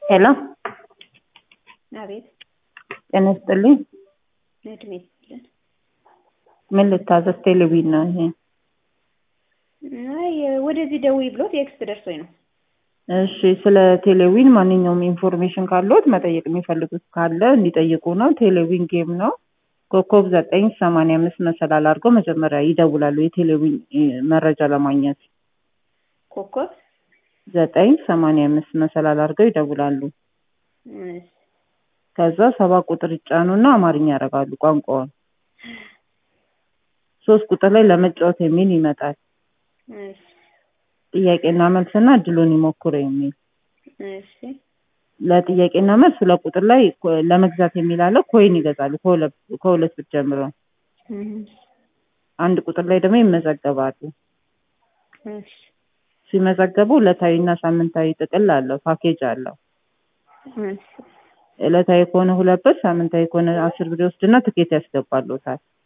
ሄሎ አቤት ጤና ይስጥልኝ። እድሜ ይስጥልን። ምን ልታዘዝ? ቴሌቪዥን ነው ይሄ። አይ ወደዚህ ደውይ ብሎ ቴክስት ደርሶኝ ነው። እሺ፣ ስለ ቴሌቪዥን ማንኛውም ኢንፎርሜሽን ካለዎት መጠየቅ የሚፈልጉት ካለ እንዲጠይቁ ነው። ቴሌቪዥን ጌም ነው። ኮከብ ዘጠኝ ሰማንያ አምስት መሰላል አድርገው መጀመሪያ ይደውላሉ የቴሌቪዥን መረጃ ለማግኘት። ኮከብ ዘጠኝ ሰማንያ አምስት መሰላል አድርገው ይደውላሉ። እሺ፣ ከዛ ሰባት ቁጥር ይጫኑና አማርኛ ያደርጋሉ ቋንቋውን። ሶስት ቁጥር ላይ ለመጫወት የሚል ይመጣል። እሺ፣ ጥያቄና መልስና እድሉን ይሞክሩ የሚል እሺ፣ ለጥያቄና መልስ ሁለት ቁጥር ላይ ኮ- ለመግዛት የሚል አለ። ኮይን ይገዛሉ ከሁለት ከሁለት ብር ጀምሮ። እም፣ አንድ ቁጥር ላይ ደግሞ ይመዘገባሉ። እሺ፣ ሲመዘገቡ ዕለታዊና ሳምንታዊ ጥቅል አለው፣ ፓኬጅ አለው። እሺ፣ ዕለታዊ ከሆነ ሁለት ብር፣ ሳምንታዊ ከሆነ አስር ብር ይወስድና ትኬት ያስገባሉታል።